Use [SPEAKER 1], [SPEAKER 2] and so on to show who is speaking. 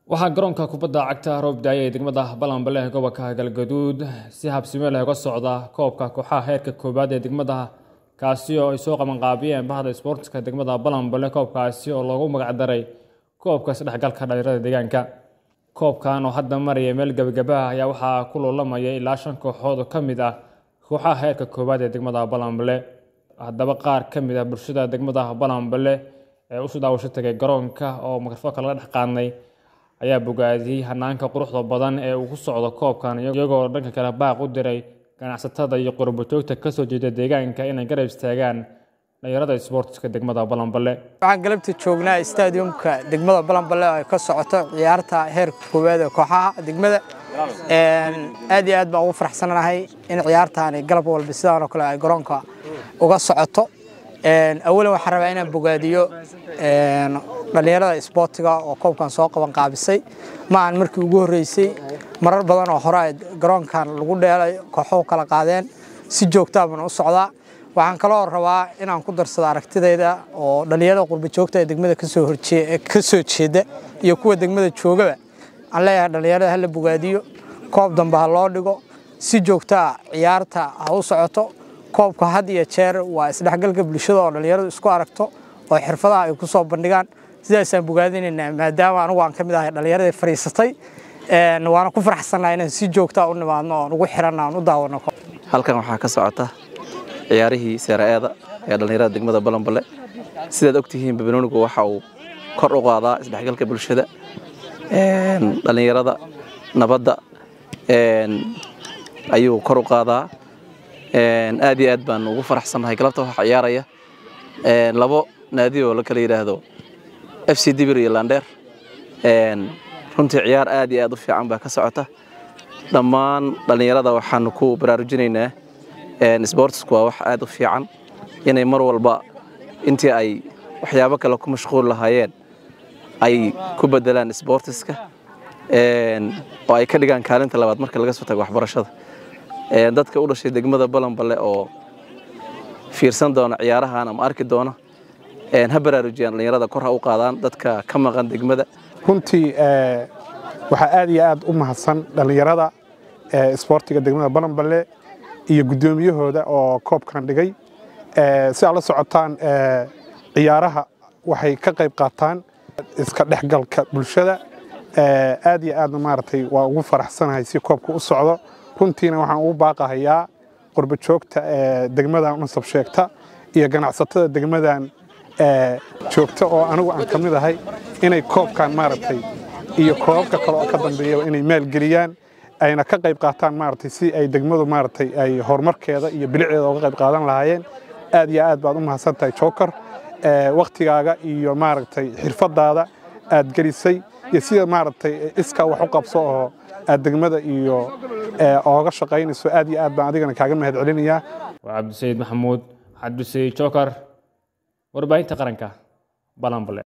[SPEAKER 1] waxaa garoonka kubadda cagta roob daaya ee degmada balanbale ee gobolka galgaduud si habsime leh uga socda koobka kooxaha heerka koowaad ee degmada kaasi oo ay soo qabanqaabiyeen bahda isboortiska degmada balanbale koobkaasi oo loogu magacdaray koobka isdhexgalka dhalinyarada deegaanka koobkan oo hadda maraya meel gebagabaha ayaa waxaa ku loolamaya ilaa shan kooxood oo ka mid ah kooxaha heerka koowaad ee degmada balanbale haddaba qaar ka mid ah bulshada degmada balanbale ee usoo daawasho tagay garoonka oo mikrofoonka laga dhex qaadnay ayaa bogaadiyey hanaanka quruxda badan ee uu ku socdo koobkan iyagoo dhanka kale baaq u diray ganacsatada iyo qurbojoogta kasoo jeeda deegaanka inay garab istaagaan dhalinyarada isboortiska degmada balanbale
[SPEAKER 2] waxaan galabta joognaa stadiumka degmada balanbale oo ay ka socoto ciyaarta heerka koowaad ee kooxaha degmada aad iyo aad baan ugu faraxsanahay in ciyaartaani galab walba sidaan oo kale ay garoonka uga socoto awalan waxaan rabaa inaan bogaadiyo dhallinyarada isboortiga oo koobkan soo qaban qaabisay ma aan markii ugu horreysay marar badan oo hore ay garoonkan lagu dheelay kooxuhu kala qaadeen si joogtaa baan u socdaa waxaan kaloo rabaa inaan ku darsado aragtidayda oo dhallinyarada qurba joogta ee degmada kasoo horjee ka soo jeeda iyo kuwa degmada joogaba aan leeyahay dhallinyarada hala bogaadiyo koob dambe ha loo dhigo si joogtaa ciyaarta ha u socoto koobka had iyo jeer waa isdhexgalka bulshada oo dhallinyaradu isku aragto oo xirfadaha ay ku soo bandhigaan sidaasaan bogaadinaynaa maadaama anugu aan ka mid ahay dhallinyaradii fadhiisatay waana ku faraxsannaha inaan si joogtaa u nimaadno oon ugu xiranna aan u daawano
[SPEAKER 3] halkan waxaa ka socota ciyaarihii seera-eeda ee dhallinyarada degmada balanbale sidaad ogtihiin babanoonigu waxa uu kor u qaadaa isdhexgalka bulshada dhallinyarada nabadda ayuu kor u qaadaa aad iyo aad baan ugu faraxsannahay galabta waxaa ciyaaraya labo naadi oo la kala yidhaahdo f c dibir iyo landheer runtii ciyaar aad iyo aad u fiican baa ka socota dhammaan dhallinyarada waxaanu ku baraarujinaynaa sboortisku waa wax aad u fiican inay mar walba intii ay waxyaabo kale ku mashquul lahaayeen ay ku bedelaan sboortiska oo ay ka dhigaan kaalinta labaad marka laga soo tago waxbarashada dadka u dhashay degmada balanbale oo fiirsan doona ciyaarahan ama arki doona ha baraarujiyaan dhallinyarada kor ha u qaadaan dadka ka maqan degmada
[SPEAKER 4] runtii waxaa aad iyo aad u mahadsan dhallinyarada isboortiga degmada balanbale iyo guddoomiyahooda oo koobkan dhigay si aad la socotaan ciyaaraha waxay ka qayb qaataan iska dhexgalka bulshada aad iyo aadna maaragtay waa ugu faraxsanahay si koobka u socdo runtiina waxaan ugu baaqahayaa qurba joogta degmadan unasab sheegta iyo ganacsatada degmadan joogta oo anigu aan ka mid ahay inay koobkan maaragtay iyo koobabka kale oo ka dambeeyaba inay maalgeliyaan ayna ka qayb qaataan maaragtay si ay degmadu maaragtay ay horumarkeeda iyo bilicdeeda uga qayb qaadan lahaayeen aad iyo aad baad u mahadsan tahay joker waktigaaga iyo maaragtay xirfadaada aad gelisay iyo sida maaragtay iskaa wax u qabso oo aad degmada iyo ooga shaqaynayso aad iyo aad baan adigana kaaga mahad celinayaa
[SPEAKER 1] waa cabdisayid maxamuud cabdisayid joker warbaahinta qaranka balanbale